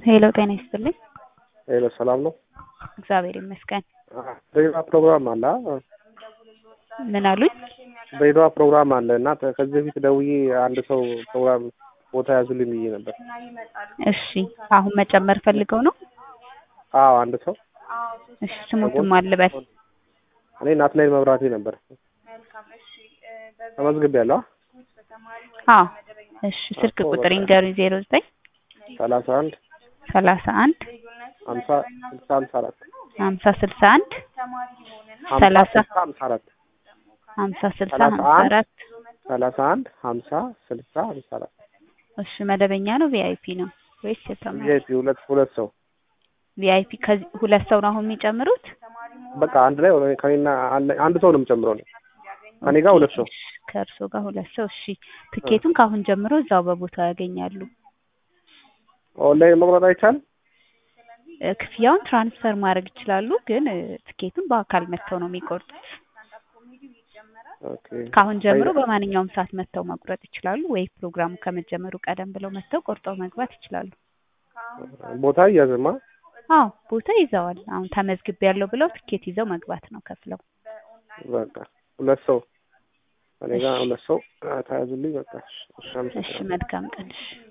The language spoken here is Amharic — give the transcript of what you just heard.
ሄሎ ጤና ይስጥልኝ። ሄሎ ሰላም ነው? እግዚአብሔር ይመስገን። ድሬዳዋ ፕሮግራም አለ አ? ምን አሉኝ? ድሬዳዋ ፕሮግራም አለ እና ተ- ከዚህ በፊት ደውዬ አንድ ሰው ፕሮግራም ቦታ ያዙልኝ ብዬ ነበር። እሺ አሁን መጨመር ፈልገው ነው? አዎ አንድ ሰው እሺ ስሙትም አልበል። እኔ ናትናኤል መብራቴ ነበር ተመዝግቤያለሁ። አ? አዎ እሺ ስልክ ቁጥር ይንገሩኝ። ዜሮ ዘጠኝ ሰላሳ አንድ ሰላሳ አንድ ሀምሳ ስልሳ ሀምሳ አራት ሀምሳ ስልሳ አንድ ሀምሳ ሰላሳ ስልሳ ሀምሳ አራት ሀምሳ ስልሳ ሰላሳ ሀምሳ አንድ አራት ሰላሳ አንድ ሀምሳ ስልሳ ሀምሳ አራት እሺ መደበኛ ነው ቪአይፒ ነው ወይስ የተማሪ? ቪአይፒ ሁለት ሁለት ሰው ቪአይፒ ከዚህ ሁለት ሰው ነው አሁን የሚጨምሩት? በቃ አንድ ላይ ሆነ ከኔና አንድ- አንድ ሰው ነው የምጨምረው ነው ከኔ ጋር ሁለት ሰው ከእርሶ ጋር ሁለት ሰው። እሺ ትኬቱን ከአሁን ጀምሮ እዛው በቦታው ያገኛሉ። ኦንላይን መቁረጥ አይቻልም? እ፣ ክፍያውን ትራንስፈር ማድረግ ይችላሉ፣ ግን እ፣ ትኬቱን በአካል መጥተው ነው የሚቆርጡት። ኦኬ ከአሁን ጀምሮ በማንኛውም ሰዓት መጥተው መቁረጥ ይችላሉ፣ ወይ ፕሮግራሙ ከመጀመሩ ቀደም ብለው መጥተው ቆርጠው መግባት ይችላሉ። ቦታ እያዝማ አዎ ቦታ ይዘዋል። አሁን ተመዝግቤ ያለው ብለው ትኬት ይዘው መግባት ነው ከፍለው። በቃ ሁለት ሰው እኔ ጋር ሁለት ሰው ተያዙልኝ። በቃ እሺ፣ እሺ አመሰግናለሁ። መልካም ቀን። እሺ